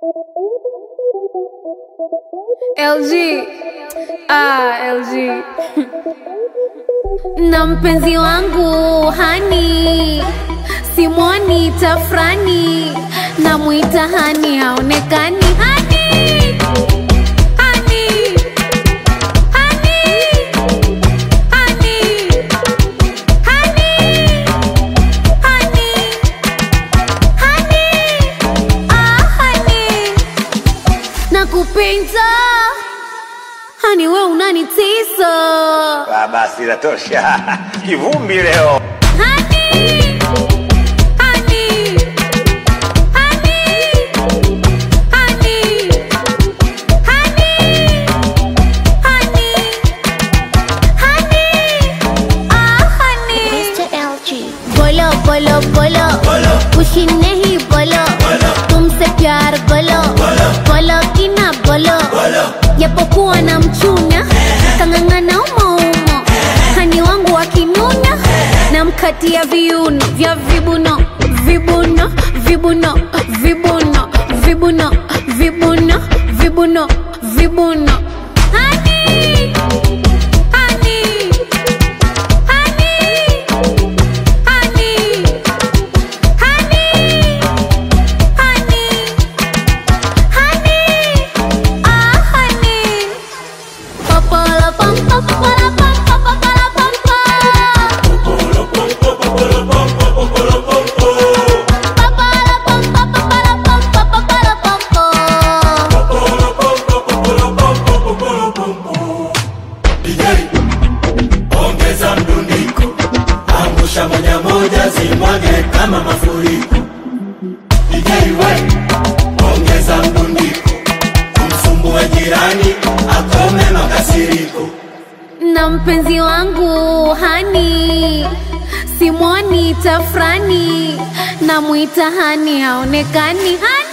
LG. Ah, LG. na mpenzi wangu hani simwoni tafrani namwita hani haonekani hani hani hani hani hani hani hani ah hani nakupenda hani we unanitisa Ah, basi inatosha. Kivumbi leo. Honey, honey, honey, honey, honey, honey, honey, ah honey. Mr. LG. बोलो बोलो बोलो खुशी नहीं बोलो तुमसे प्यार बोलो बोलो कि ना बोलो japokuwa na mchuna kang'ang'ana umoumo hani wangu akinuna namkatia viuno vya vibuno vibuno vibuno vibuno vibuno vibuno vibuno vibuno Honey, honey, honey, honey, honey, honey, honey, ah honey. Papala pam pam papala pam pam papala pam pam. Papala pam pam papala pam pam papala pam pam. DJ, ongeza mdundiko, angusha moja moja, zimwage kama mafuriko. DJ we, ongeza mdundiko, kumsumbua jirani, akome makasiriko. na mpenzi wangu hani simwoni tafrani namwita hani haonekani hani